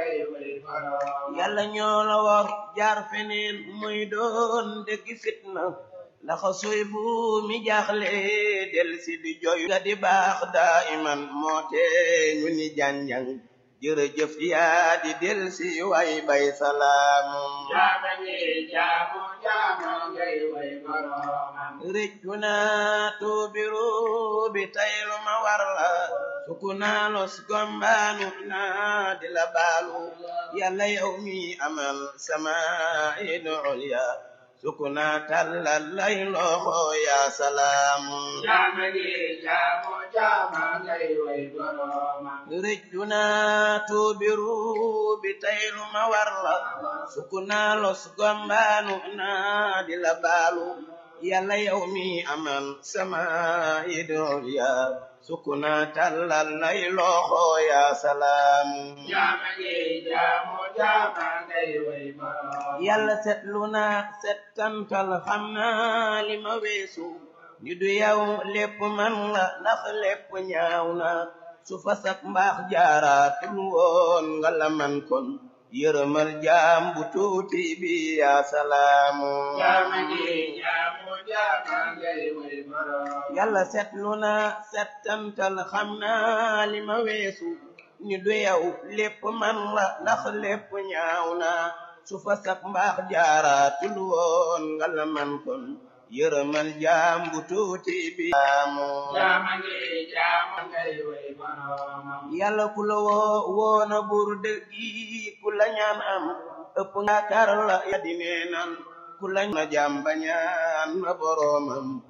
ngay way boroomam yàlla ñoo la war jaar feneen muy doon dëgg fitna ndax suy bu mi jaaxle del si di joy nga di baax daa iman moo tee ñu ni janjang jërëjëf yaa di del si way bay salaamu jaama ñi jaamu jaama ngay way boroomam rëccu naa tuubiru bi taylu ma war la suku naa los gombaanu naa di la baalu yàlla yow mi amal sama idu ulya suku naa tallal lay loxo yaa salaamu jaama ñi jaamu jaama ngay way boroomam rëccu naa tuubiru bi taylu ma war la suku naa los gombaanu naa di la baalu yàlla yow mi amal sama idol ya sukuna tallal lay loxo ya salaamu jaama ñi jaamu jaama ngay way boroomam yàlla setlu na settantal xam naa li ma weesu ni du yow lépp man la ndax lépp ñaaw na su fasak mbaax jaaraatul woon nga la man kon yërëmal jaam bu tuuti bi ya salaamu jaama ñi jaamu jaama ngay way boroomam yàlla setlu na settantal xam naa li ma weesu ni du yow lépp man la ndax lépp ñaaw na su fa sak mbaax jaaraatul woon nga la man kon yërëmal jaam bu tuuti bi aamu jaama ñi jaamu ngay way boroomam yàlla ku la woo woona bur dëggi ku la ñaan am ëpp nga kar la ya di neenal ku la na jaam ba ñaan na boroomam